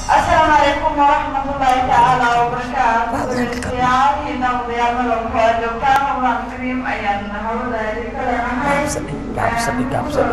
السلام عليكم ورحمة الله تعالى وبركاته. دياري نوضي عمل وفاد وكان الله كريم أيام نهار ذلك لنا Gabsadi, gabsadi.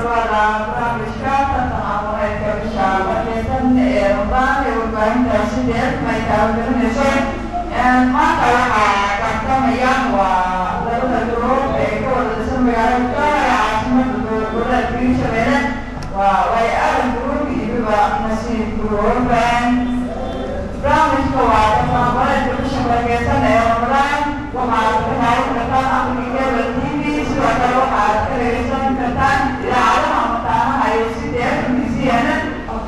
maanta waxaa tartamayaan waa labada group ee ka wada dhisan magaalada Jowhar ee caasimada gobolada Hirshabelle waa way aran group iyo weliba nasiib group barnaamijka waa tababarada bisha barakeysan ee Ramadaan waxaad ka daawan kartaan Africa Cable TV sidoo kale waxaad ka dhegeysan kartaan idaacadaha mataanaha iyo sidee MCN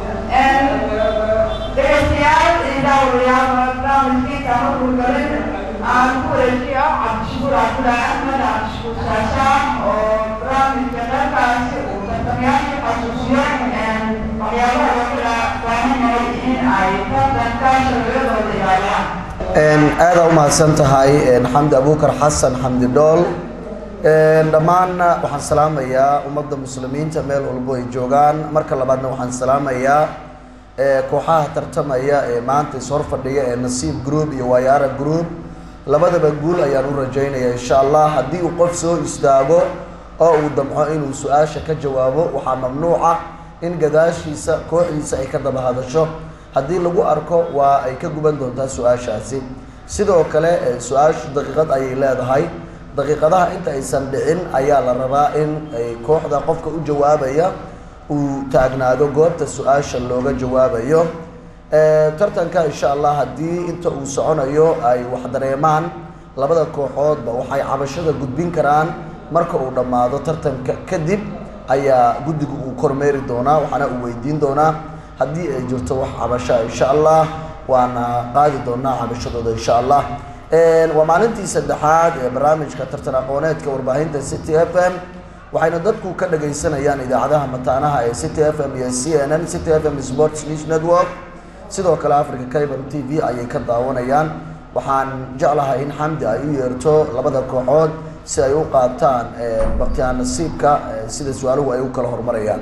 dhegeystayaal iyo daawadayaal barnaamijkii kama guulgalin aan ku wareejiyo cabdishakuur cabdullaahi axmed cabdishakuur shaashaan oo barnaamijka dhankaasi uu tartamayaasha xasuusiyo waxyaabaha loo kala baahan yahay in ay tartanka sharciyadooda ilaaliyaan aada u mahadsan tahay xamdi abuukar xasan xamdi dhool dhammaan waxaan salaamayaa ummadda muslimiinta meel walbo ay joogaan marka labaadna waxaan salaamayaa kooxaha tartamaya ee maanta ishor fadhiya ee nasiib group iyo wayaara group labadaba guul ayaan u rajaynaya insha allah haddii uu qof soo istaago oo uu damco inuu su-aasha ka jawaabo waxaa mamnuuca in gadaashiisa kooxdiisa ay ka daba hadasho haddii lagu arko waa ay ka guban doontaa su-aashaasi sidoo kale su-aashu daqiiqad ayay leedahay daqiiqadaha inta aysan dhicin ayaa la rabaa in ay kooxda qofka u jawaabaya uu taagnaado goobta su-aasha looga jawaabayo tartanka insha allah haddii inta uu soconayo ay wax dareemaan labada kooxoodba waxay cabashada gudbin karaan marka uu dhammaado tartanka kadib ayaa guddiga uu kormeeri doonaa waxaana uu weydiin doonaa haddii ay jirto wax cabasha insha allah waana qaadi doonaa cabashadooda insha allah waa maalintii saddexaad ee barnaamijka tartan aqooneedka warbaahinta city f m waxayna dadku ka dhagaysanayaan idaacadaha mataanaha ee city f m iyo c n n city f m sports news network sidoo kale africa cable t v ayay ka daawanayaan waxaan jeclahay in xamdi ay u yeerto labada kooxood si ay u qaataan baktiyaa nasiibka sida su-aaluhu ay u kala horumarayaan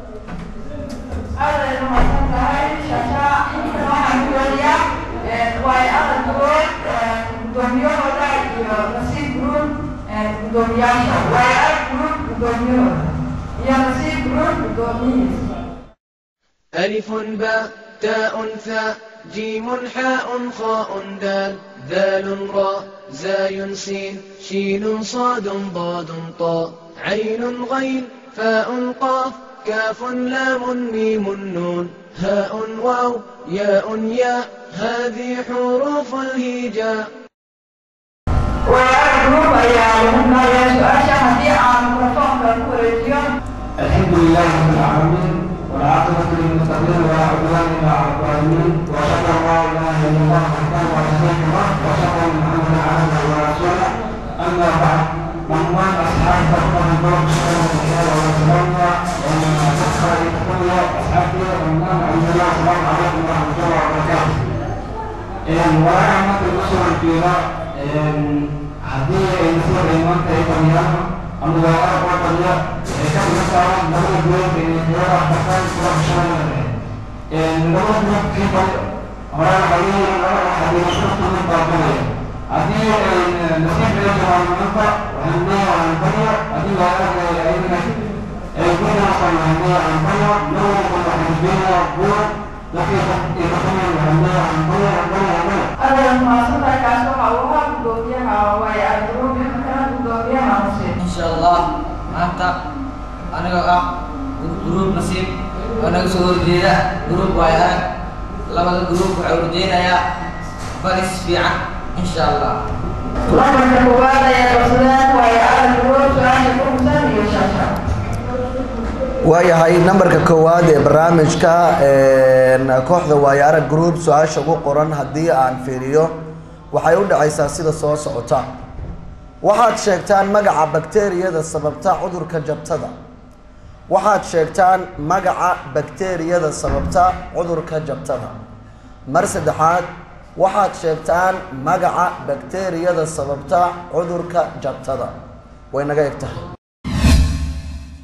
aad ay umahadsan tahay shaasha intan waxaan ku weliyaa waay adan group guddoomiyahooda iyo nasiib group guddoomiyaasha waay ad group guddoomiyahooda iyo nasiib group guddoomiyihiisa ألف باء تاء ثاء جيم حاء خاء دال ذال راء زاي سين شين صاد ضاد طاء عين غين فاء قاف كاف لام ميم نون هاء واو ياء ياء هذه حروف الهجاء waay ad group ayaa lagu naaya su-aasha haddii aan mikrofoonka ku wareejiyo الحمد لله رب العالمين والعاقبة للمتقين ولا عدوان إلا على الظالمين وأشهد أن لا إله إلا الله وحده لا شريك له وأشهد أن محمدا عبده ورسوله أما بعد عنوان أصحاب تقوى الدور سبحانه وتعالى وسلامنا ومن تسخر تقوى أصحابه عنوان عندنا السلام عليكم ورحمة الله وبركاته. ورحمة الأسرة الكبيرة هذه نصير إيمان تيتمية أما لا أعرف وطنية كم مثلا نقول بيوم بين الدولة حتى تروح شمال نقول بيوم في طريق أمرنا حديث أمرنا حديث شرط من باطنية هذه نصيب لنا عن المنفع وهنية عن البنية هذه لا أعرف أيضا يكون أصلا هنية عن البنية نور كل حزبية بور لكن يتخمن هنية عن البنية البنية البنية adan mahadsantahay kaas waxa uu ahaa guddoomiyaha waay ad group imakana guddoomiyaha nasiib insha allah maanta anigoo ah gruub nasiib oo naga soo horjeeda gruub waay arag labada gruub waxay horjeenayaa baris fiican insha allah lambarka koowaad ayaa qabsadeen waay adan group su-aasha ku hubsan iyo shaasha waayahay nambarka koowaad ee barnaamijka kooxda waayo arag group su-aasha ugu qoran haddii aan fiiriyo waxay u dhacaysaa sida soo socota waxaad sheegtaan magaca bakteeriyada sababta cudurka jabtada waxaad sheegtaan magaca bakteeriyada sababta cudurka jabtada mar saddexaad waxaad sheegtaan magaca bakteeriyada sababta cudurka jabtada way naga eg tahay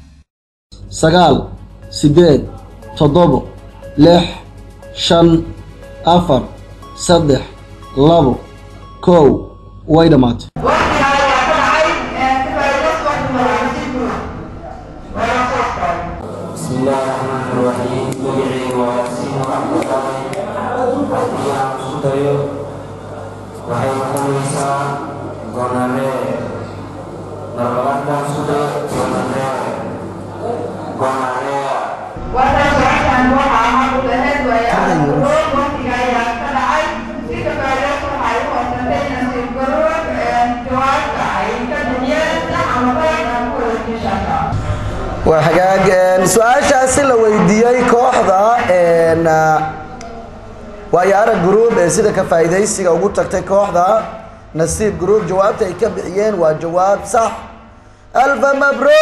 sagaal siddeed toddobo lix shan afar saddex labo kow way dhammaatay waqtiga ayaa ka dhacay ka faa'iidaysi waqti malaamasiinku waa soo kale بسم الله الرحمن الرحيم magacayga waa yaasiin cabdulqaadir haddii aan isku dayo waxay noqonaysaa gonaree marlabaadkaan isku dayo gonaree gonarea Wata suashan waxaa ahaa u lahayd waaye aragtidoo waqtiga ayaa ka dhacay si ka faa'iidaysi waxay u horsatay nasiib garood jawaabta ay ka bixiyeen sax ama qalad aan ku wada jiishaka waa hagaag een, su-aashaasi la weydiiyey kooxda een, ah, waayo arag group ee sida ka faa'iidaysiga ugu tagtay kooxda nasiib group jawaabta ay ka bixiyeen waa jawaab sax alfa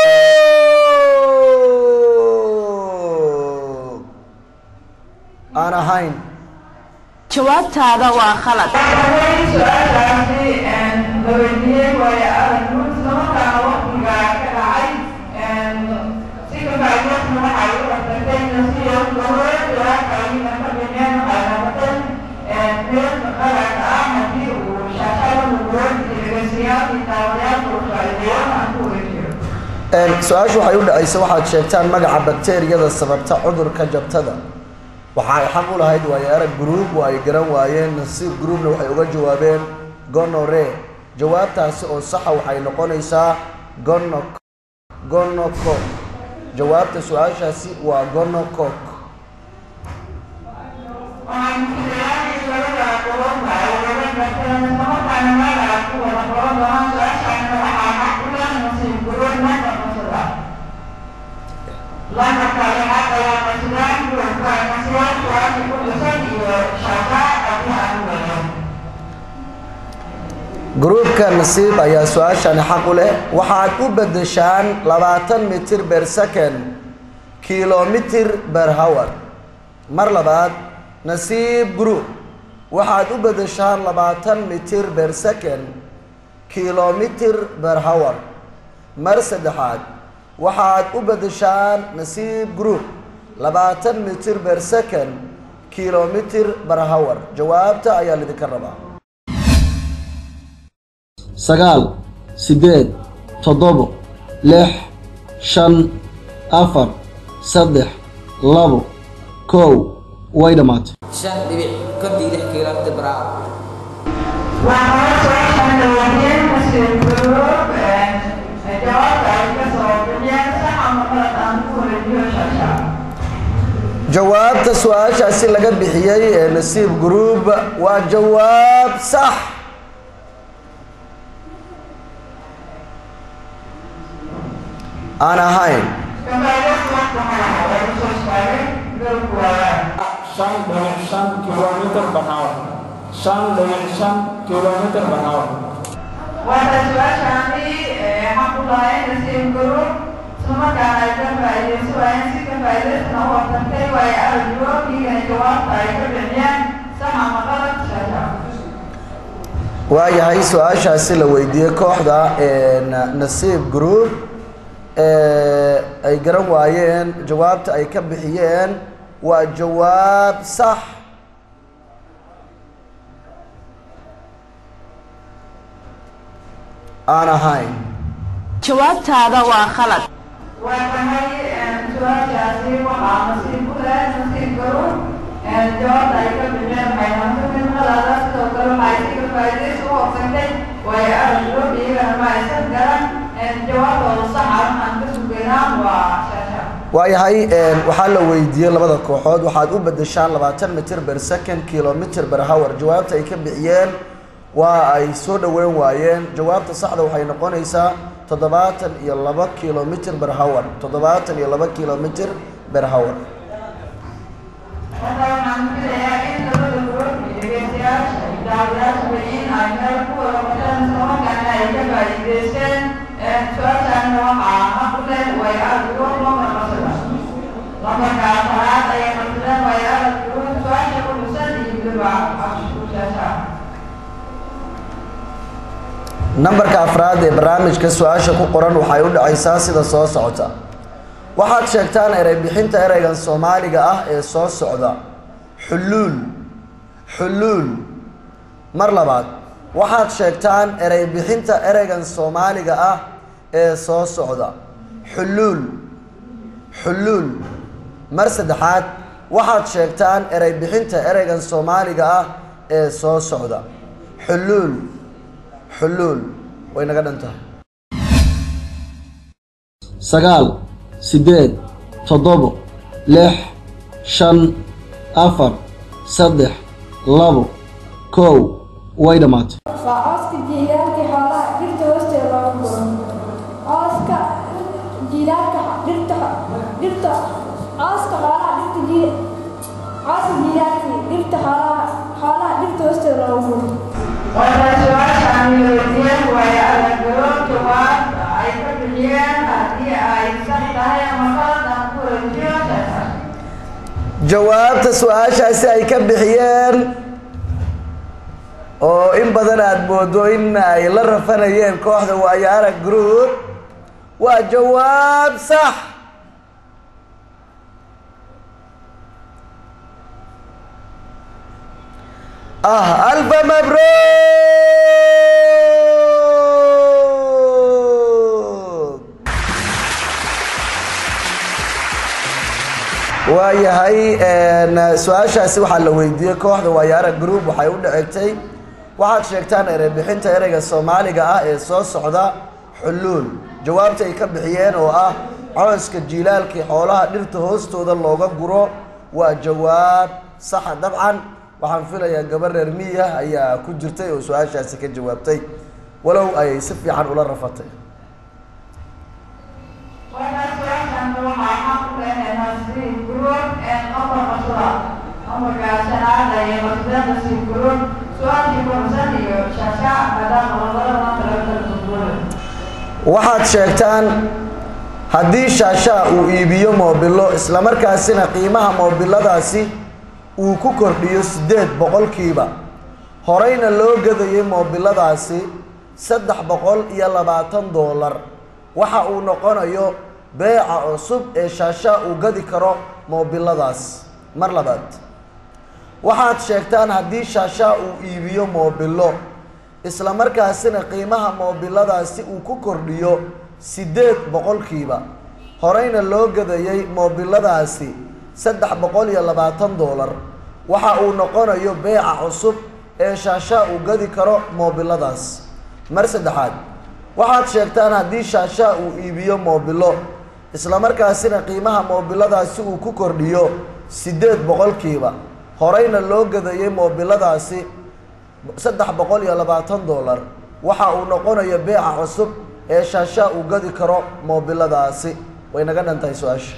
mabruuk aan ahayn jawaabtaada waa khalad Waxay su-aashaasi la weydiiyey waaye aragnuud islamarkaana waqtiga ka dhacay si ka faa'iidaysi waxay u horsatay nasiib garood jawaabta ayna ka bixiyeen waxay noqotay mid qalad ah haddii uu shaashada mugood iyo dhegeystayaal iyo daawadayaasha uu faa'iideeyo aan ku wada jiro Een, su-aashu waxay u dhacaysa waxaad sheegtaan magaca bakteeriyada sababta cudurka jabtada waxa ay xaq u lahayd waayo arag group waa ay garan waayeen nasiib groupna waxay uga jawaabeen gonore jawaabtaasi oo saxa waxay noqonaysaa gono gonocok jawaabta su-aashaasi waa gonocok waxaan filayaa labada qodob ay wada garteen islamarkaana magaca ku wada qoran doonaan su-aashaana waxaa xaq u leh nasiib garood marka qasada lambarka lixaad ayaa qasadaan gruupka nasiib su-aasha ku dhisan iyo shaqa haddii aan weeyo gruupka nasiib ayaa su-aashani xaq u leh waxaad u beddeshaan labaatan mitir ber second kilomitir ber hour mar labaad nasiib group waxaad u beddeshaan labaatan mitir ber second kilomitir ber hour mar saddexaad waxaad u beddeshaan nasiib group labaatan mitir ber second kilomitir ber hour jawaabta ayaa lidinka rabaa sagaal siddeed toddobo lix shan afar saddex labo kow way dhammaatay shan dhibic kontii lix kiilomitir baraac waxaa su-aashan la weydiiyey nasiib garood jawaabta ay ka soo bixiyeen sax ama qalad aan ku wada jiro shaasha jawaabta su-aashaasi laga bixiyey ee nasiib group waa jawaab sax aan ahayn Kembali waktu mana dari sosial berkuat. shan dhibic shan kilomitir per hour shan dhibic shan kilomitir per hour Wata suasana aku lain nasi guru semua kan ada faedah suai si faedah semua terkait wai ada dua tiga jawab faedah dunia sama makalah saja. waayahay su-aashaasi la weydiiyey kooxda een, nasiib group ee ay garan waayeen jawaabta ay ka bixiyeen waa jawaab sax aan ahayn jawaabtaada waa khalad Watanai suasana waxaa nasiib ku leh nasiib guru jawaabta ay ka bixiyeen waxay noqotay qalada sidoo kale waxay si ka faa'iidaysi u horsantay waayo araggo iyagana ma aysan garan jawaabtooda sax ah waxaan ka sugaynaa waa shaasha waayahay een, waxaa la weydiiyey labada kooxood waxaad u beddeshaan labaatan mitir ber second kilomitir ber hour jawaabta ay ka bixiyeen waa ay soo dhoweyn waayeen jawaabta saxda waxay noqonaysaa toddobaatan iyo laba kilomitir ber hour toddobaatan iyo laba kilomitir ber hour Marka waxaan filayaa in labada group iyo dhegeystayaasha iyo daawadayaasha in ay meel ku wada wataan islamarkaana ay ka faa'iidaysteen su-aashaana waxaa xaq u leh way araggo lambar qasada lambarka afaraad ayay qasadeen way araggo su-aasha ku dhusan iyo weliba afshuushaasha nambarka afraad ee barnaamijka su-aasha ku qoran waxay u dhacaysaa sida soo socota waxaad sheegtaan erey bixinta ereygan soomaaliga ah ee soo socda xuluul xuluul mar labaad waxaad sheegtaan erey bixinta ereygan soomaaliga ah ee soo socda xuluul xuluul mar saddexaad waxaad sheegtaan erey bixinta ereygan soomaaliga ah ee soo socda xuluul xuluul way naga dhan tahay sagaal siddeed toddobo lix shan afar saddex labo kow way dhammaatay waa cawska jiilaalka xoolaha dhirta hoosteeda looga guro cawska jiilaalka dhirta dhirta cawska xoolaha dhirta jii cawska jiilaalka dhirta xoolaha xoolaha dhirta hoosteeda looga guro Waxay su-aashaan weydiiyeen waayo aragnimo jawaabta ay ka bixiyeen haddii ay sax tahay ama qalad aan ku wareejiyo sheekha. jawaabta su-aashaasi ay ka bixiyeen oo in badan aada moodo in ay la rafanayeen kooxda waayo arag group waa jawaab sax ah alfa mabruuk waayahay su-aashaasi waxaa la weydiiyey kooxda waayaara group waxay u dhacegtay waxaad sheegtaan erey bixinta ereyga soomaaliga ah ee soo socda xuluul jawaabta ay ka bixiyeen oo ah cooska jiilaalkii xoolaha dhirta hoostooda looga guro waa jawaab saxa dabcan waxaan filayaa gabar reer miya ayaa ku jirtay oo su-aashaasi ka jawaabtay walow ay si fiican ula rafatay Waxay su-aashaan waxaa xaq u leh nasiib group ee qofka mashruuca. Amarka shanaad ayay maqsadeen nasiib group. Su-aashii korsan iyo shaashaac maadaama labadaba kala kala duwan. waxaad sheegtaan haddii shaashaa uu iibiyo moobilo islamarkaasina qiimaha moobiladaasi uu ku kordhiyo siddeed boqolkiiba horeyna loo gadayay moobiladaasi saddex boqol iyo labaatan doolar waxa uu noqonayo beeca cusub ee shaashaa uu gadi karo moobiladaas mar labaad waxaad sheegtaan haddii shaashaa uu iibiyo moobilo isla markaasina qiimaha moobiladaasi uu ku kordhiyo siddeed boqolkiiba horeyna loo gadayay moobiladaasi saddex boqol iyo labaatan doolar waxa uu noqonayo beeca cusub ee shaashaa uu gadi karo moobiladaas mar saddexaad waxaad sheegtaan haddii shaashaa uu iibiyo moobilo isla markaasina qiimaha moobiladaasi uu ku kordhiyo siddeed boqolkiiba horeyna loo gadayay moobiladaasi saddex boqol iyo labaatan doolar waxa uu noqonayo beeca cusub ee shaashaa uu gadi karo moobiladaasi way naga dhantahay su-aasha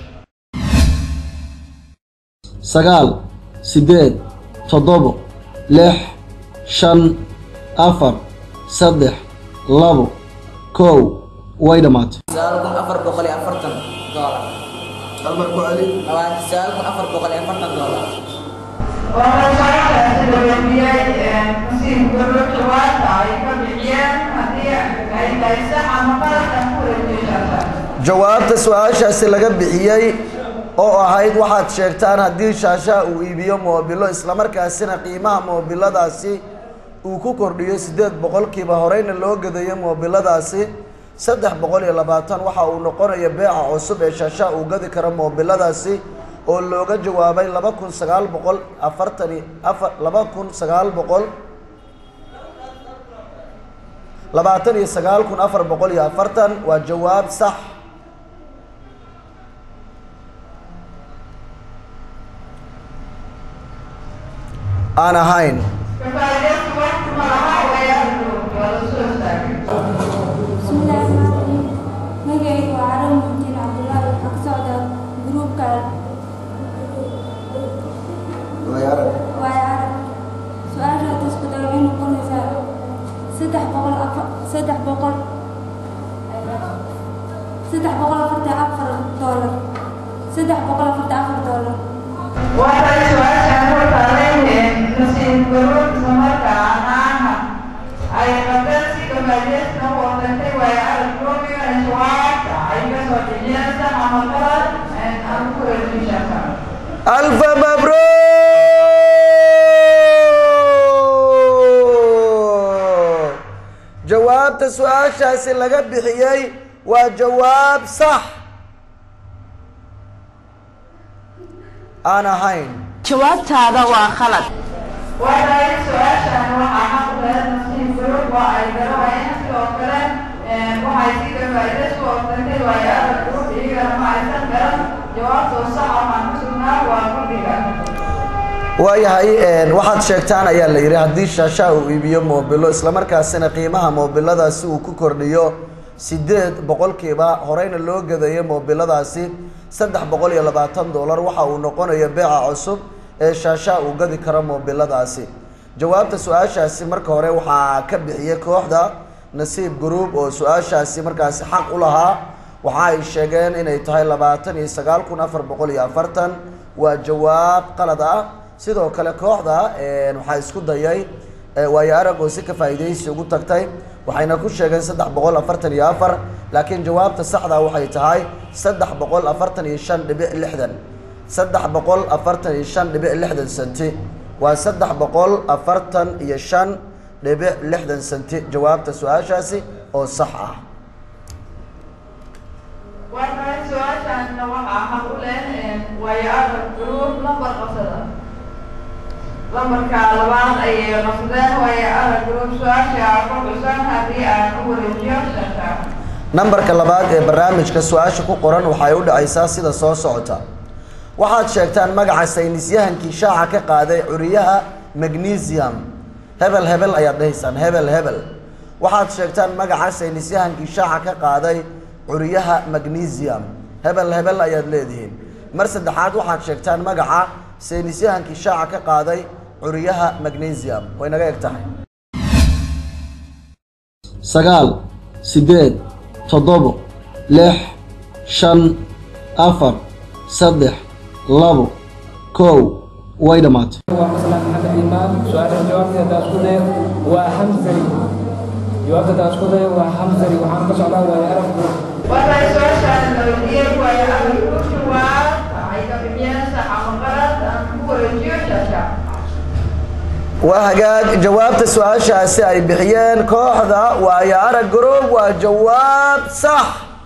sagaal siddeed toddobo lix shan afar saddex labo kow way dhammaatay sagaal kun afar boqol iyo afartan doolar halmar ku celi labaatan sagaal kun afar boqol iyo afartan doolar Waxay su-aashaasi la weydiiyey nasiib group jawaabta ay ka bixiyeen haddii ay tahay sax ama qalad aan ku wareejiyo shaashaac. jawaabta su-aashaasi laga bixiyey oo ahayd waxaad sheegtaan haddii shaashaa uu iibiyo moobilo islamarkaasina qiimaha moobiladaasi uu ku kordhiyo siddeed boqolkiiba horeyna loo gadayo moobiladaasi saddex boqol iyo labaatan waxa uu noqonayo beeca cusub ee shaashaa uu gadi karo moobiladaasi oo looga jawaabay laba kun sagaal boqol afartan iyo afar laba kun sagaal boqol labaatan iyo sagaal kun afar boqol iyo afartan waa jawaab sax aan ahayn Kafaa'iidaysi waqti ma laha waayaha group waa la soo istaagay. bismillaahi rahmaani rahiim magacaygu waa carab muxudiin cabdullaahi waxaa ka socda gruubka waayo arag su-aasha tasbada waxay noqonaysaa saddex boqol afar saddex boqol saddex boqol afartan afar doolar saddex boqol afartan afar doolar Waxay su-aashaan ku taaleen nasiib group isla markaana ay qabteen si kafaa'iidaysi u wadatay waayaha group iyo jawaabta ay ka soo bixiyeen sax ama qalad aan ku wareejiyo shaashaac. alfa mabruuk jawaabta su-aashaasi laga bixiyey waa jawaab sax aan ahayn jawaabtaada waa khalad waayahay su-aashan waxaa xaq u leh nasiib group waa ay garanayeen sidoo kale waxay si ka faa'iidaysu oogtantay waayo arag group iyagana ma aysan garan jawaabtoo sax waxaan ku sugnaa waa guddiga waayahay waxaad sheegtaan ayaa la yidhi haddii shaashaha uu iibiyo moobilo islamarkaasina qiimaha moobiladaasi uu ku kordhiyo sideed boqolkiiba horeyna loo gadayo moobiladaasi saddex boqol iyo labaatan dollar waxa uu noqonayo beeca cusub ee shaashaha uu gadi karo moobiladaasi jawaabta su-aashaasi marka hore waxaa ka bixiyey kooxda nasiib group oo su-aashaasi markaasi xaq u lahaa waxa ay sheegeen inay tahay labaatan iyo sagaal kun afar boqol iyo afartan waa jawaab qalad ah sidoo kale kooxda waxaa isku dayay waayo arag oo si ka faa'iidaysi ugu tagtay waxayna ku sheegeen saddex boqol afartan iyo afar laakiin jawaabta saxda waxay tahay saddex boqol afartan iyo shan dhibic lixdan saddex boqol afartan iyo shan dhibic lixdan senti waa saddex boqol afartan iyo shan dhibic lixdan senti jawaabta su-aashaasi oo sax ah waayahay su-aashanna waxaa xaq u leh waayo arag group lambar qabsada lambarka labaad ayay qabsadeen waayo arag group su-aasha ku xusan haddii aan u wareejiyo shanta nambarka labaad ee barnaamijka su-aasha ku qoran waxay u dhacaysaa sida soo socota waxaad sheegtaan magaca saynisyahankii shaaca ka qaaday curiyaha magnesium hebel hebel ayaad dhahaysaan hebel hebel waxaad sheegtaan magaca saynisyahankii shaaca ka qaaday curiyaha magnesium hebel hebel ayaad leedihiin mar saddexaad waxaad sheegtaan magaca saynisyahankii shaaca ka qaaday curiyaha magnesium way naga eg tahay sagaal siddeed toddobo lix shan afar saddex labo kow way dhammaatay waa maslan maxamed iimaan su-aasha jawaabteeda haddaan isku dayo waa hamsari jawaabta haddaan isku dayo waa hamsari waxaan ka socdaa waayo aragku waayahay su-aashan la weydiiyey waayo arag group jawaab ay ka bixiyeen sax ama qalad aan ku wareejiyo shanta waa hagaag jawaabta su-aashaasi ay bixiyeen kooxda waayo arag group waa jawaab sax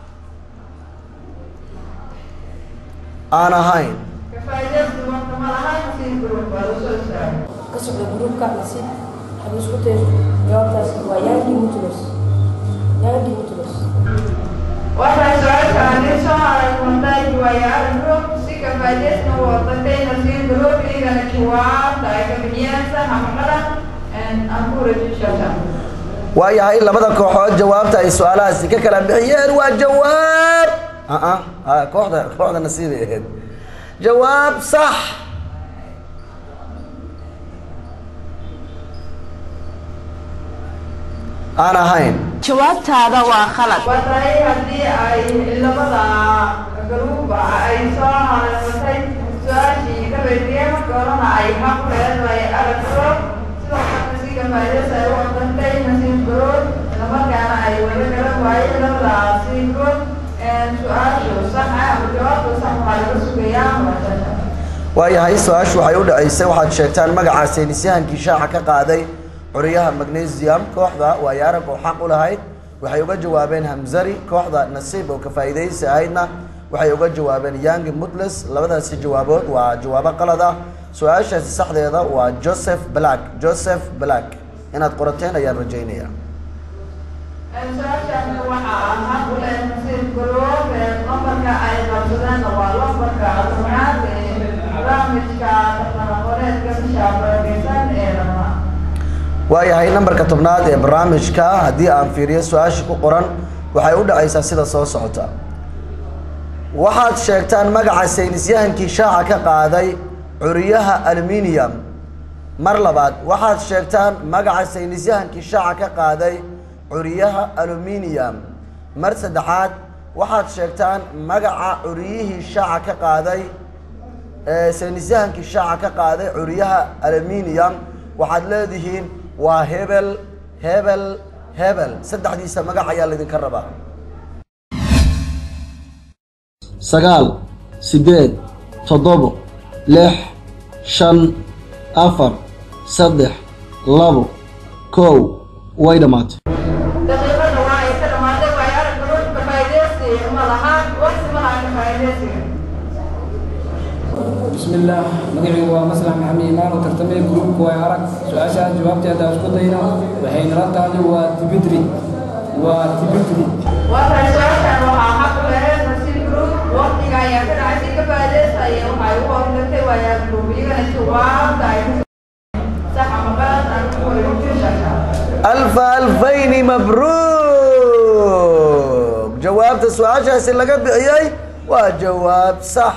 aan ahayn ka faa'iidaysi waqti ma lahayn nasiib group waa la soo istaagay ka socda gruubka nasiib haddii isku dayo jawaabtaas waa yaadi mutulos yaadi mutulos waxay su-aashaani soo haray montaaj waayo arag group si ka faa'iidaysna u wadatay nasiib group iyagana jawaabta ay ka bixiyeen sax ama qalad aan ku wareejiyo shanta waayahay labada kooxood jawaabta ay su-aalahaasi ka kala bixiyeen waa jawaab aa a kooxda kooxda nasiibay ahayd jawaab sax aan ahayn jawaabtaada waa khalad waday haddii ay labada garuuba ay soo haleelatay su-aashii ka weydiiyey marka horena ay xaq u leedahay arag garood sidoo kale si ka faa'iidaysa ay u aqantay nasiib garood islamarkaana ay wada garan waayeen labadaasi good su-aashu sax ah ama jawaabta sax waxaa laga sugayaa muwaasasha waayahay su-aashu waxay u dhacaysay waxaad sheegtaan magaca saynisyahankii shaaca ka qaaday curiyaha magnesium kooxda waayo arag oo xaq u lahayd waxay uga jawaabeen hamzari kooxda nasiib oo ka faa'iidaysi ahaydna waxay uga jawaabeen young mutles labadaasi jawaabood waa jawaabo qalad ah su-aashaasi saxdeeda waa joseph black joseph black inaad qorateen ayaan rajaynaya su-aashan waxaa xaq u leh nasiib garood lambarka ay qabsadeen waa lambarka tobnaad ee barnaamijka tartanaqoreedka bisha barakeysan ee ramaa waayahay nambarka tobnaad ee barnaamijka haddii aan fiiriyo su-aasha ku qoran waxay u dhacaysaa sida soo socota waxaad sheegtaan magaca saynisyahankii shaaca ka qaaday curiyaha aluminium mar labaad waxaad sheegtaan magaca saynisyahankii shaaca ka qaaday curiyaha aluminium mar saddexaad waxaad sheegtaan magaca curiyihii shaaca ka qaaday ee saynisyahankii shaaca ka qaaday curiyaha aluminium waxaad leedihiin waa hebel hebel hebel saddexdiisa magac ayaa laydinka rabaa sagaal siddeed toddobo lix shan afar saddex labo kow way dhammaatay daqiiqada بسم الله مقعي ومسلح محمد إيمان وترتمي جروب كواي عرق سؤال جوابتي هذا أسكت دينا وحين رد هذا وتبتري وتبتري waxay su-aashaan waxaa xaq u lahayd nasiib group waqtiga ayaa ka dhacay si ka faa'iidaystaya waxay u hormartay waayaa group iyagana jawaabta ay ku sax ama qalad aan ku wareejinaysaa ألف ألفين مبروك جوابت السؤال شاس اللي قبل عياي وجواب صح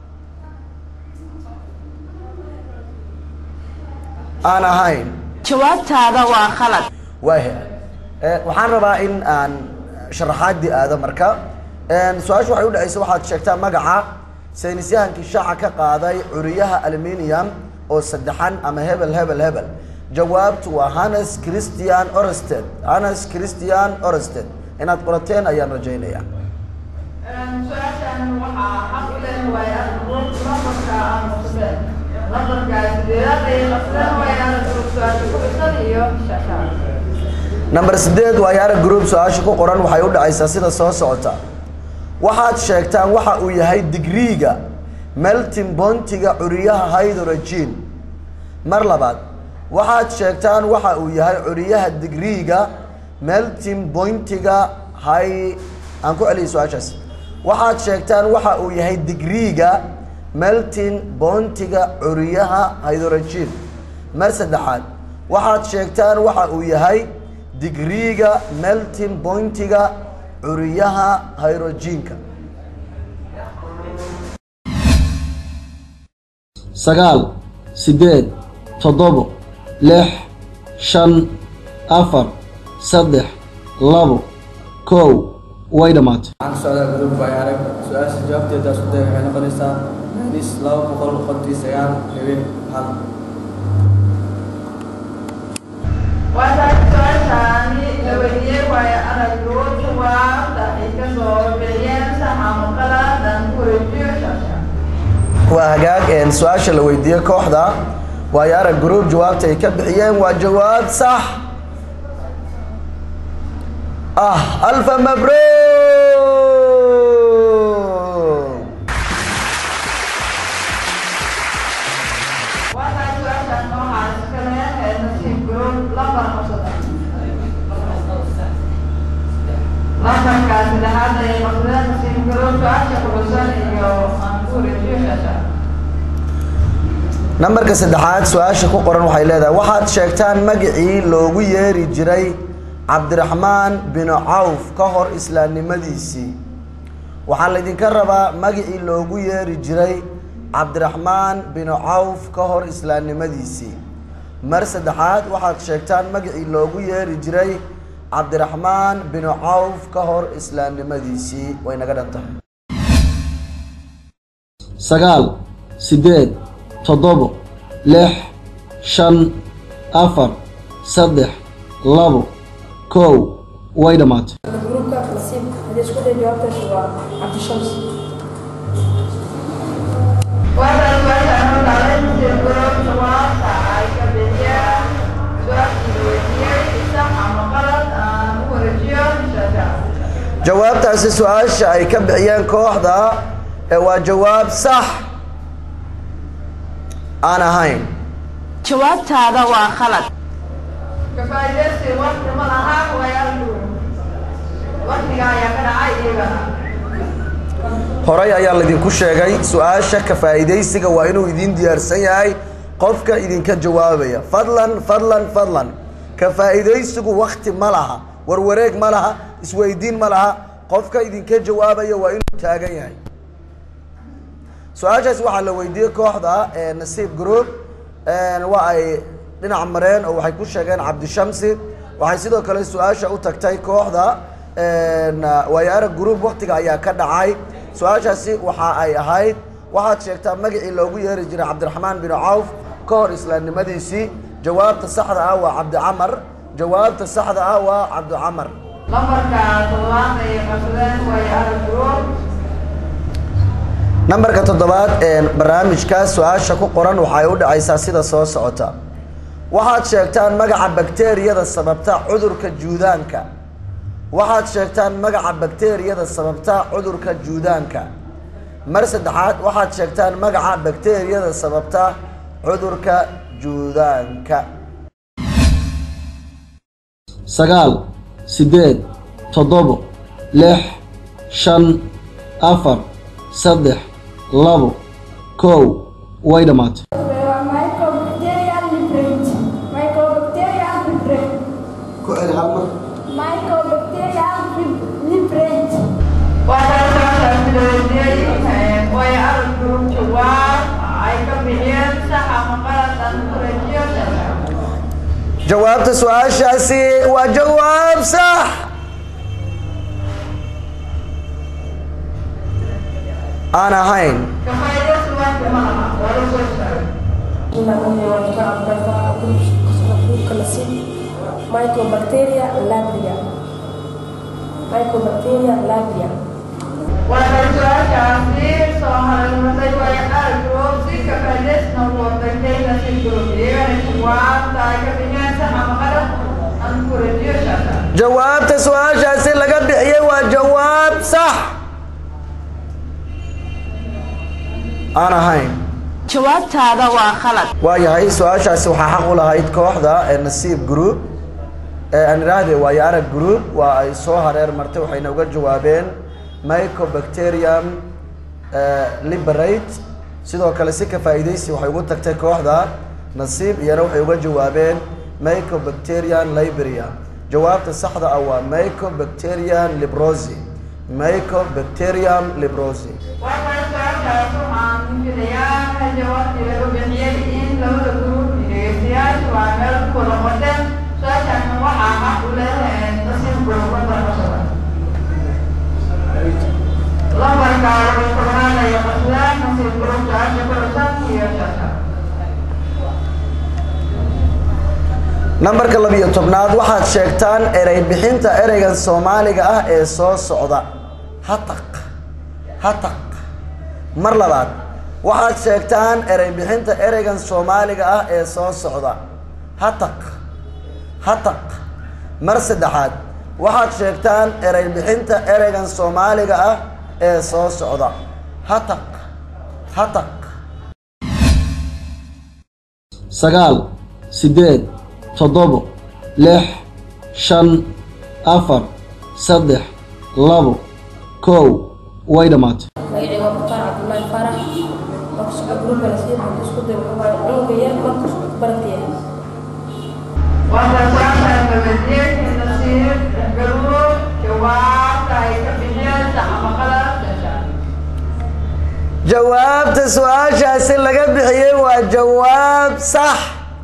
أنا هاين jawaabtaada waa khalad waahe Eh, waxaan rabaa in aan sharaxaadii aado marka En, su-aashu waxay u dhacaysa waxaad sheegtaa magaca saynisyahankii shaaca ka qaaday curiyaha aluminium oo saddexan ama hebel hebel hebel jawaabtu waa hannes christian orested hannes christian orested inaad qorateen ayaan rajaynaya su-aashaan waxaa xaq u leh waayaa group lambarka aan qabsadeen lambarka sideedaad ay qabsadeen waayaa group su-aasha ku dhisan iyo shashaa number sideed waa yaara group su-aasha ku qoran waxay u dhacaysaa sida soo socota waxaad sheegtaan waxa uu yahay digriiga melting bontiga curiyaha hydrogen mar labaad waxaad sheegtaan waxa uu yahay curiyaha digriiga melting bontiga hy aan ku celiyay su-aashaas waxaad sheegtaan waxa uu yahay digriiga melting bontiga curiyaha hydrogen mar saddexaad waxaad sheegtaan waxa uu yahay digriiga melting pointiga curiyaha hydrogenka sagaal siddeed toddobo lix shan afar saddex labo kow way dhammaatay waxaan ka socdaa group kواي عرق سؤال جوابتي هذا أسكت دينا وحين قريسا مهديس لو بقول قدري سيان نبي حل waxaa su-aashaani la weydiiyey waayo araggu jawaabta ay ka soo bixiyeen sax ama qalad aan ku wareejiyo shasha waa hagaag een su-aasha la weydiiyey kooxda waayo arag group jawaabta ay ka bixiyeen waa jawaab sax ah alfa mabruuk waxaa su-aashaan waxaa iska leh ee nasiib group lambar qabsada lambarka saddexaad ayay qabsadeen nasiib group su-aasha kuxusan iyo aan ku wareejiyo shasha nambarka saddexaad su-aasha ku qoran waxay leedahay waxaad sheegtaan magacii loogu yeeri jiray cabdiraxmaan binu cawf ka hor islaamnimadiisii waxaa laydinka rabaa magacii loogu yeeri jiray cabdiraxmaan binu cawf ka hor islaamnimadiisii mar saddexaad waxaad sheegtaan magacii loogu yeeri jiray cabdiraxmaan binu cawf ka hor islaamnimadiisii way naga dhan tahay sagaal siddeed toddobo lix shan afar saddex labo kow way dhammaatay جروبka nasiib haddii isku day jawaabtaasi waa cabdishams waxaa su-aashaan u dhacday nasiib group jawaabta ay ka bixiyeen su-aashii la weydiiyey sax ama qalad aan ku wareejiyo shasha jawaabtaasi su-aasha ay ka bixiyeen kooxda ee waa jawaab sax aan ahayn jawaabtaada waa khalad kafaa'idaysi waqti ma laha wayaalku waqtiga ayaa ka dhacay iyagana horay ayaa laydinku sheegay su-aasha ka faa'iidaysiga waa inuu idiin diyaarsan yahay qofka idinka jawaabaya fadlan fadlan fadlan ka faa'iidaysigu wakti ma laha warwareeg ma laha isweydiin ma laha qofka idinka jawaabaya waa inuu taagan yahay su-aashaas waxaa la weydiiyey kooxda ee nasiib group waa ay dhinac mareen oo waxay ku sheegeen cabdishamsi waxay sidoo kale su-aasha u tagtay kooxda waayo arag group waktiga ayaa ka dhacay su-aashaasi waxa ay ahayd waxaad sheegtaa magacii loogu yeeri jiray cabdiraxmaan bin cawf ka hor islaamnimadiisii jawaabta saxda ah waa cabdicamar jawaabta saxda ah waa cabdicamar lambarka toddobaad ay qabsadeen way arag group nambarka toddobaad ee barnaamijka su-aasha ku qoran waxay u dhacaysaa sida soo socota waxaad sheegtaan magaca bakteeriyada sababta cudurka juudaanka waxaad sheegtaan magaca bakteeriyada sababta cudurka juudaanka mar saddexaad waxaad sheegtaan magaca bakteeriyada sababta cudurka juudaanka sagaal siddeed toddobo lix shan afar saddex labo kow way dhammaatay Mycobacterial library. Mycobacterial library. ku celi hal mar Mycobacterial library. Waxa su'aashaasi la weydiiyey way arag group jawaab ay ka bixiyeen sax ama qalad aan ku rajiyo jawaabta su-aashaasi waa jawaab sax aan ahayn ka faa'iidaysi waanka ma laha waa la soo sheegay Mycobacteria labria. Mycobacteria labria. waxay su-aashaasi soo haraymatay way arag group si ka faa'iidaysna ugu hortagtay nasiib group iyagana jawaabta ay ka bixiyeen sax ama qalad aan ku rajiyo shaka jawaabta su-aashaasi laga bixiyey waa jawaab sax aan ahayn jawaabtaada waa khalad waayahay su-aashaasi waxaa xaq u lahayd kooxda ee nasiib group ee aan idhaahde waayo arag group waa ay soo hareer martay waxayna uga jawaabeen mycobacterium eh, liberate sidoo kale si ka faa'iidaysi waxay ugu tagtay kooxda nasiib iyana waxay uga jawaabeen mycobacterium liberia jawaabta saxda ah waa mycobacterium librosi mycobacterium librosi waxay su-aashaas waxaan filayaa jawaabtii laga bixiyey in labada group dhegeystayaasha waa meel ku wada qoteen su-aashaasna waxaa xaq u leh nasiib group lambarkasada lambarka lagu tobnaanaya qasdaan nasiib group su-aasha ku xusan iyo shasha nambarka labiyo tobnaad waxaad sheegtaan erey bixinta ereygan soomaaliga ah ee soo socda hataq hataq mar labaad waxaad sheegtaan erey bixinta ereygan soomaaliga ah ee soo socda hataq hataq mar saddexaad waxaad sheegtaan erey bixinta ereygan soomaaliga ah ee soo socda hataq hataq sagaal siddeed toddobo lix shan afar saddex labo kow way dhammaatay magacayga waa mukhtaar cabdullaahi faarax markasoo gruubka nasiib waxaan isku day wuxuu cunuga yar markasoo barantiya waxaa su-aashaas la weydiiyey nasiib group jawaabta ay ka bixiyeen sax ama qalad shasha jawaabta su-aashaasi laga bixiyey waa jawaab sax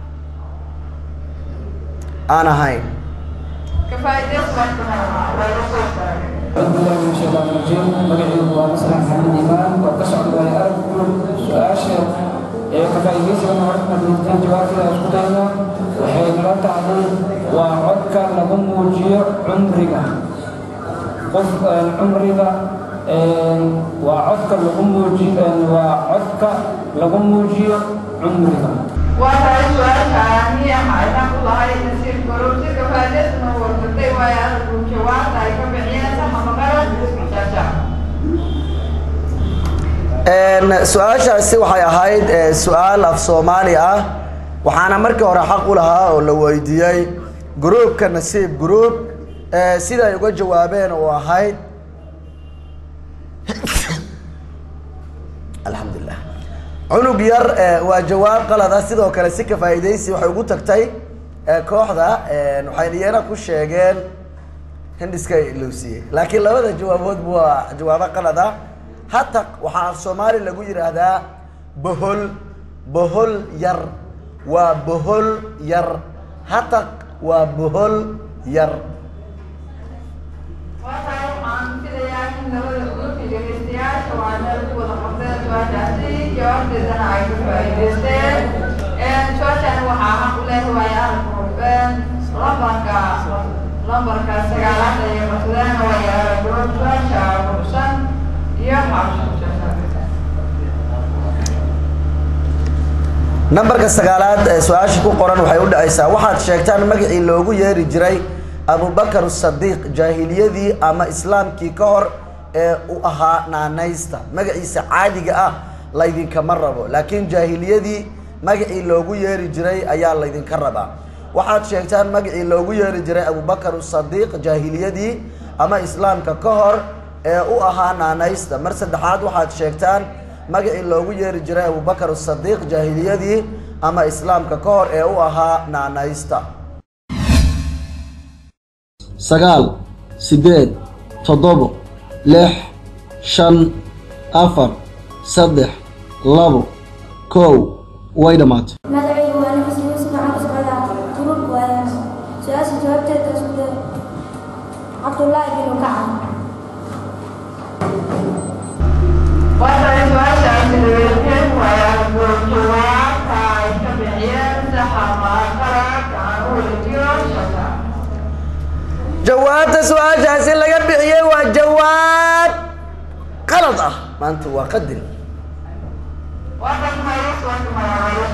aan ahayn ka faa'iidaysi waanka ma laha waa la soo sheegay أعوذ بالله من الشيطان الرجيم مقعد ومسلم محمد إيمان وكسر واي أرجو سؤاشر كفايديس أنا عرفنا من جواب كذا أسكتنا وحين لا تعلم وعدك لهم وجيع عمرك قف عمرك وعدك لهم وجيع وعدك لهم وجيع عمرك waxay su-aashaani waxayna ku lahay nasiib group si ka faa'iidaysna wartagtay waayo araggu jawaabta ay ka bixiyeen sax ama qalad shasha Een, su-aashaasi waxay ahayd eh, su-aal af soomaali ah waxaana markii hore xaq u lahaa oo la weydiiyey gruupka nasiib group eh, sida ay uga jawaabeen oo ahayd alxamdulilah cunug yar eh, waa jawaab qalad ah sidoo kale si ka faa'iidaysi waxay ugu tagtay eh, kooxda een, waxayna iyana ku sheegeen hindiska ilowsiiyey laakiin labada jawaaboodba waa jawaabo qalad ah hataq waxaa af soomaali lagu yidhaahdaa bohol bohol yar waa bohol yar hataq waa bohol yar waxay waxaan filayaa in labada group dhegeystayaasha waa meel ku wada qabteen su-aashaasi jawaabteedana ay ka faa'iidaysteen su-aashani waxaa xaq u leh waayo arag groupen lambarka lambarka sagaalaad ayay qabsadeen waayo arag group su-aasha kursan iyo xabshashasha nambarka sagaalaad ee su-aasha ku qoran waxay u dhacaysaa waxaad sheegtaan magacii loogu yeeri jiray abubakar sadiiq jaahiliyadii ama islaamkii ka hor ee u ahaa naanaysta magaciisa caadiga ah laydinkama rabo laakiin jaahiliyadii magacii loogu yeeri jiray ayaa laydinka rabaa waxaad sheegtaan magacii loogu yeeri jiray abubakar sadiiq jaahiliyadii ama islaamka ka hor ee u ahaa naanaysta mar saddexaad waxaad sheegtaan magacii loogu yeeri jiray abubakar sadiiq jaahiliyadii ama islaamka ka hor ee u ahaa naanaysta sagaal siddeed toddobo lix shan afar saddex labo kow way dhammaatay magacaygu waa nafis yuusuf maxamed socdaa gurub waayaa su-aasha jawaabteeda isku day cabdullaahi binu kacab waxay su-aashaasi dhaweysteen wayaa jawaabta ay ka bixiyeen saxa maaqara gacan u weligiyo shaka jawaabta su-aashaasi laga bixiyey waa jawaab qalad ah maanta waa qadin waxaan mayus waxaan mayus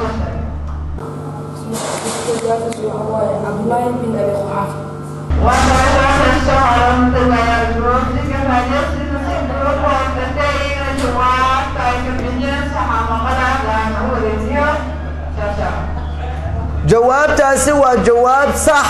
cabdullaahi bin abi quxaaf waxay soo xarantay wayaa gruubsiga maajasida si gruub hoosatay ina jawaabta ay ka bixiyeen saxa maaqara gacan u weligiyo shaka jawaabtaasi waa jawaab sax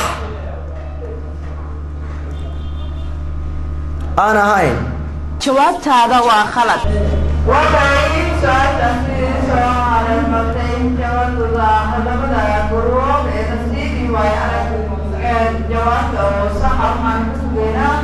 aan ahayn jawaabtaada waa khalad waxay su-aashaasi soo calamatay jawaabtooda hadamada guruub ee nasiibii waay arag jawaabta oo saxa waxaan ku sugeynaa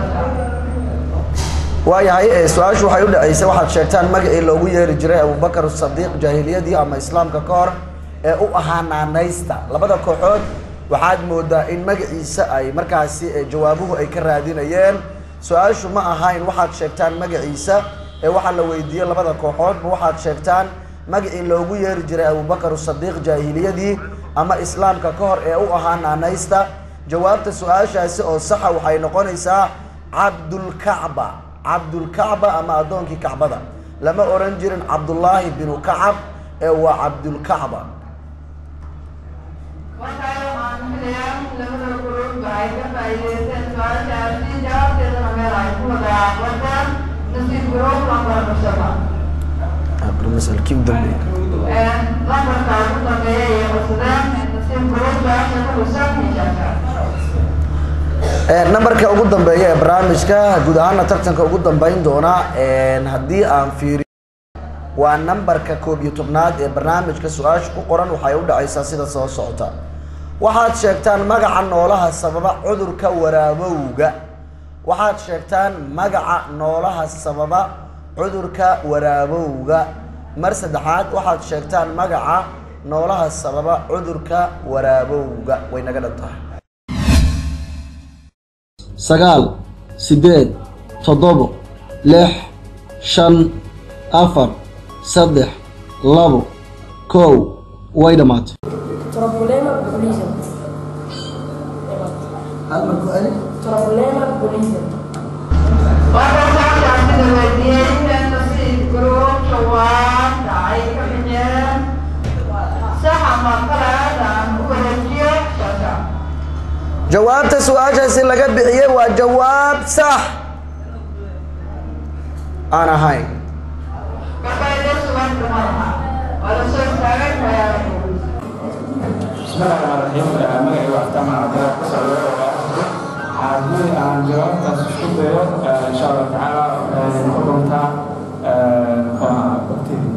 waayahay ee su-aashu waxay u dhaceysay waxaad sheegtaan magacii loogu yeeri jiray abubakar sadiiq jaahiliyadii ama islaamka ka hor ee u ahaa naanaysta labada kooxood waxaad moodaa in magaciisa ay markaasi ee jawaabuhu ay ka raadinayeen su-aashu ma ahayn waxaad sheegtaan magaciisa ee waxaa la weydiiyey labada kooxoodba waxaad sheegtaan magacii loogu yeeri jiray abubakar sadiiq jaahiliyadii ama islaamka ka hor ee u ahaa naanaysta jawaabta su-aashaasi oo saxa waxay noqonaysaa cabdulkacba cabdulkacba ama addoonkii kacbada lama oran jirin cabdullaahi binu kacab ee waa cabdulkacba waxay waxaan filayaa labada guruub waxay ka faa'iideysteen su-aashaasi jawaabteedana meel ay ku wada aqbateen nasiib guruub lambar mushaba masalkii u dambeeyey lambarka ugu dambeeya iyo qabsadeen nasiib guruub su-aasha ku husan hijaabka nambarka ugu dambeeya ee barnaamijka guud ahaana tartanka ugu dambeyn doona haddii aan fiiriyo waa nambarka koob iyo tobnaad ee barnaamijka su-aasha ku qoran waxay u dhacaysaa sida soo socota waxaad sheegtaan magaca noolaha sababa cudurka waraabowga waxaad sheegtaan magaca noolaha sababa cudurka waraabowga mar saddexaad waxaad sheegtaan magaca noolaha sababa cudurka waraabowga way naga dhan tahay sagaal siddeed toddobo lix shan afar saddex labo kow way dhammaatay Problema bulism. Problema bulism. waxay su-aashaasi la weydiiyey in nasiib guruub jawaabta ay ka bixiyeen saxa ma qalad aan u wareejiyo shaka jawaabta su-aashaasi laga bixiyey waa jawaab sax aan ahayn gabadha sugan dumaraha waa la soo istaagay wayaa بسم الله الرحمن الرحيم magacayga waa xataan cabdillah ku socdo haddii aan jawaabtaas isku dayo insha allah tacaala noqon doontaa waqtidii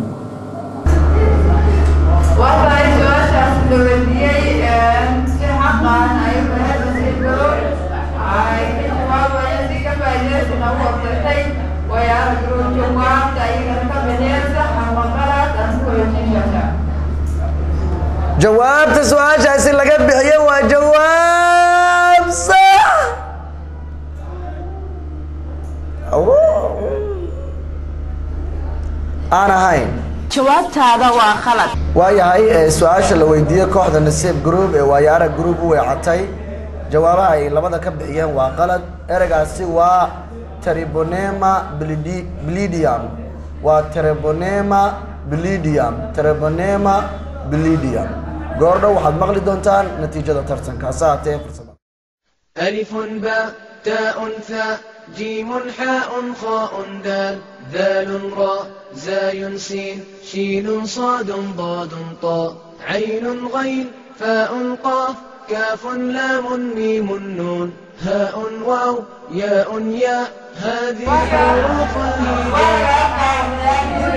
waxay su-aashaasi la weydiiyey si xaqan ay u lahayd nasiib guruub ay ka jawaabayeen si ka faa'iidaysana u hortagtay wayaa guruub jawaabta ayagana ka bixiyeen saxa ma qalad aan u wareejiyo shaka jawaabta su-aashaasi laga bixiyey waa jawaab sax aan ahayn jawaabtaada waa khalad waayahay ee su-aasha la weydiiyey kooxda nasiib group ee waayaara group u weecatay jawaabaha ay labada ka bixiyeen waa qalad ereygaasi waa tribonema blidi- blidium waa tribonema blidium tribonema blidium goordhow waxaad maqli doontaan natiijada tartanka hase haatee fursada ألف باء تاء ثاء جيم حاء خاء دال ذال راء زاي سين شين صاد ضاد طاء عين غين فاء قاف كاف لام ميم نون هاء واو ياء ياء هذه حروف الهجاء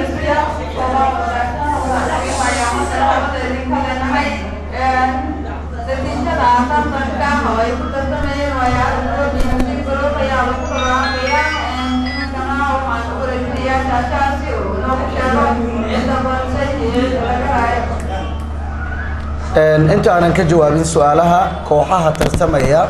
inta aanan ka jawaabin su-aalaha kooxaha tartamaya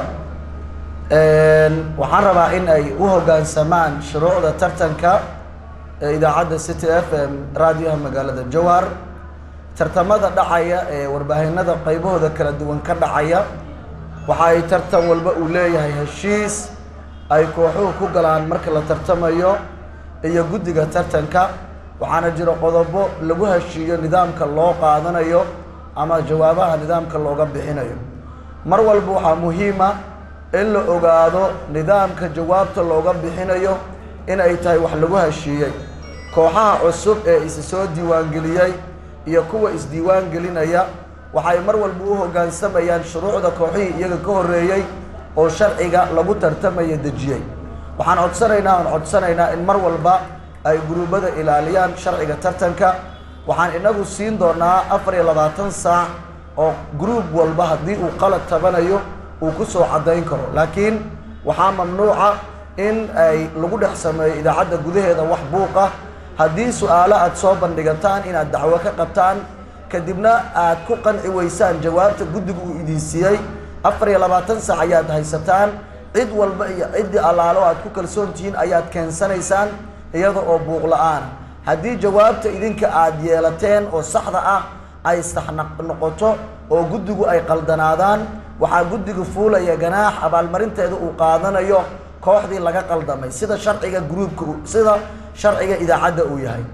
waxaan rabaa in ay u hoggaansamaan shuruucda tartanka ee idaacadda city f m raadiyaha magaalada jowhar tartamada dhacaya ee warbaahinada qaybahooda kala duwan ka dhacaya waxa ay tartan walba uu leeyahay heshiis ay kooxuhu ku galaan marka la tartamayo iyo guddiga tartanka waxaana jira qodobo lagu heshiiyo nidaamka loo qaadanayo ama jawaabaha nidaamka looga bixinayo mar walba waxaa muhiima in la ogaado nidaamka jawaabta looga bixinayo in ay tahay wax lagu heshiiyey kooxaha cusub ee isa soo diiwaangeliyey iyo kuwa isdiiwaangelinaya waxay mar walba u hoggaansamayaan shuruucda kooxihii iyaga ka horreeyey oo sharciga lagu tartamaya dejiyey waxaan codsanaynaa aan codsanaynaa in mar walba ay guruubada ilaaliyaan sharciga tartanka waxaan inagu siin doonaa afar iyo labaatan saac oo gruub walba haddii uu qalad tabanayo uu ku soo caddayn karo laakiin waxaa mamnuuca in ay lagu dhex sameeyo idaacadda gudaheeda wax buuq ah haddii su-aalo aad soo bandhigataan inaad dacwo ka qabtaan kadibna aad ku qanci weysaan jawaabta guddiga uu idin siiyey afar iyo labaatan saac ayaad haysataan cid walba iyo ciddii allaalo aad ku kalsoon tihiin ayaad keensanaysaan iyada oo buuq la-aan haddii jawaabta idinka aad yeelateen oo saxda ah ay sax noqoto oo guddigu ay qaldanaadaan waxaa guddiga fuulaya ganaax abaalmarinteeda uu qaadanayo kooxdii laga qaldamay sida sharciga gruubka sida sharciga idaacadda uu yahay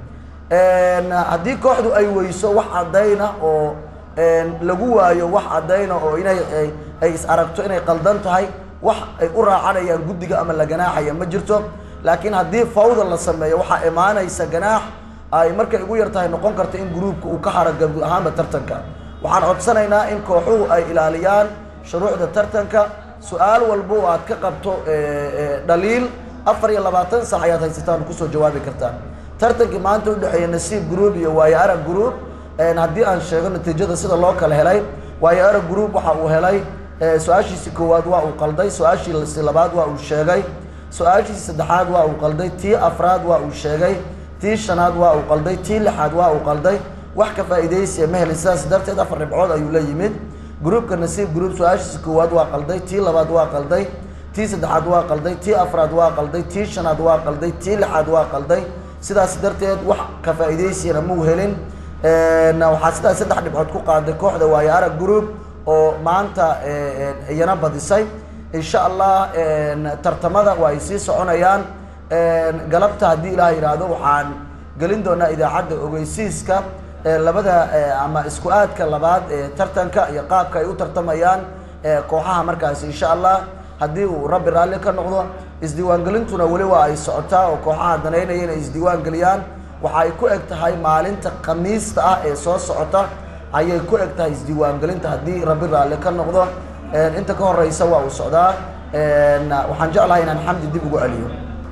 haddii kooxdu ay weyso wax caddayna oo lagu waayo wax caddayna oo inay ay is aragto inay qaldan tahay wax ay u raacanayaan guddiga ama la ganaaxaya ma jirto laakiin haddii fawda la sameeyo waxaa imaanaysa ganaax ay markay ugu yar tahay noqon karta in gruubka uu ka haro guud ahaanba tartanka waxaan codsanaynaa in kooxuhu ay ilaaliyaan shuruucda tartanka su-aal walba oo aad ka qabto dhaliil afar iyo labaatan saac ayaad haysataan kusoo jawaabi kartaan tartankii maanta udhexeeya nasiib group iyo waayo arag group haddii aan sheego natiijada sida loo kala helay waayo arag group waxa uu helay su-aashiisi koowaad waa uu qalday su-aashiisi labaad waa uu sheegay su-aashiisi saddexaad waa uu qalday tii afraad waa uu sheegay tii shanaad waa uu qalday tii lixaad waa uu qalday wax ka faa'iidaysiya ma helin sidaas darteed afar dhibcood ayuu la yimid gruupka nasiib group su-aashiisi koowaad waa qalday tii labaad waa qalday tii saddexaad waa qalday tii afraad waa qalday tii shanaad waa qalday tii lixaad waa qalday sidaas darteed wax ka faa'iidaysiyana muu helin waxaa sidaas saddex dhibcood ku qaaday kooxda waayo arag group oo maanta iyana badisay insha allah tartamada waa ay sii soconayaan galabta haddii ilaah yidhaahdo waxaan gelin doonaa idaacadda ogeysiiska labada ama isku aadka labaad ee tartanka iyo qaabka ay u tartamayaan kooxaha markaasi insha allah haddii uu rabbi raalli ka noqdo isdiiwaangelintuna weli waa ay socotaa oo kooxaha danaynaya inay isdiiwaangeliyaan waxa ay ku eg tahay maalinta khamiista ah ee soo socota ayay ku eg tahay isdiiwaangelinta haddii rabbi raalli ka noqdo inta ka horeysa waa uu socdaa waxaan jeclahay inaan xamdi dib ugu celiyo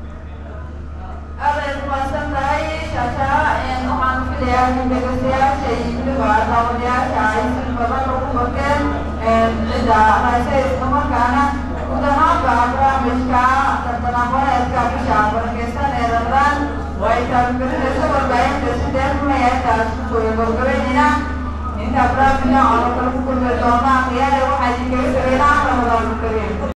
aad ay umahadsan tahay shaasha waxaan filayaa in dhegeystayaasha iyo weliba daawadayaasha ay si badan ugu fogeen cidda hayse islamarkaana guud ahaanba barnaamijka tartanaqoneedka bisha barakeysan ee ramadaan oo ay taabagelinayso warbaahinta sidee rumayaataas kusoo gabagabeynayna inta barnaamijka oo kale ku kulmi doonaa khiyaare waxaa idinkaga tegaynaa ramadaan kariim